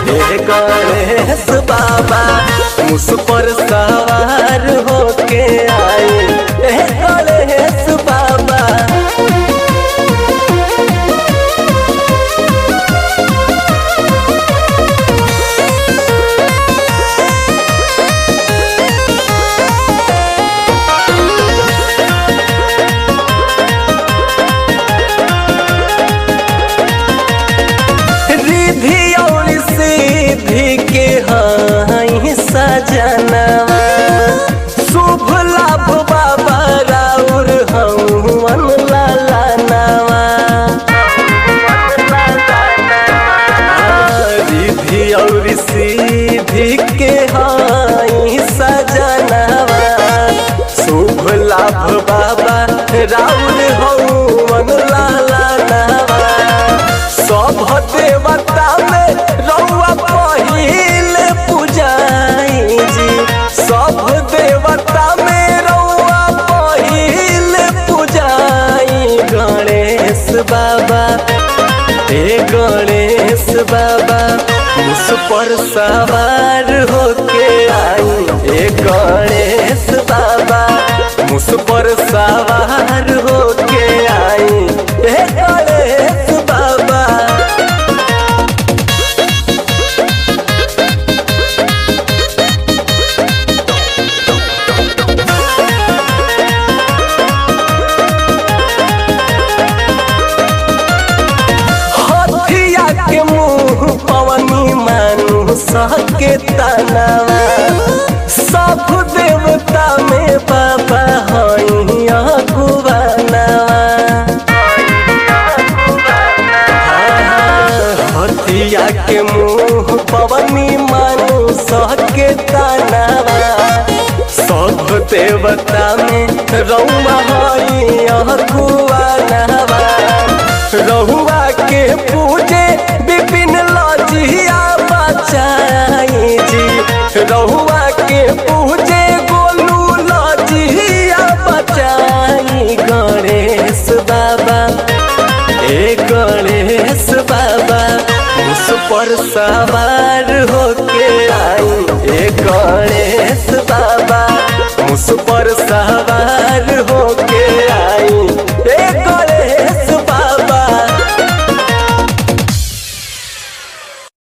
हे गणेश बाबा मुस पर सवार होके आए हे गणेश बाबा रिधि और सिद्धि के हाई सजनवा शुभ लाभ बाबा राउर हवन लाला नवा रिधि और सिद्धि के हाई सजनवा शुभ लाभ बाबा राउर हवन लाला नवा सब देवता में रउआ पहिल पूजाई जी सब देवता में रउआ पहिल पूजाई गणेश बाबा हे गणेश बाबा उस पर सवार होके आई हे गणेश बाबा मुस पर सवार होके आई हे गणेश बाबा हथिया के मुंह पवनी मानु सहके तनावा सब देवता में बाबा हई अगुवानावा हथिया के मुंह पवनी मानु सहके तनावा सब देवता में रउआ हई अगुवानावा रहुआ के पूजे विपिन लजिया बचाई जी रहुआ के पूजे गोलू लजिया बचाई गणेश बाबा ए गणेश बाबा उस पर सवार होके आई ए गणेश बाबा उस पर सवार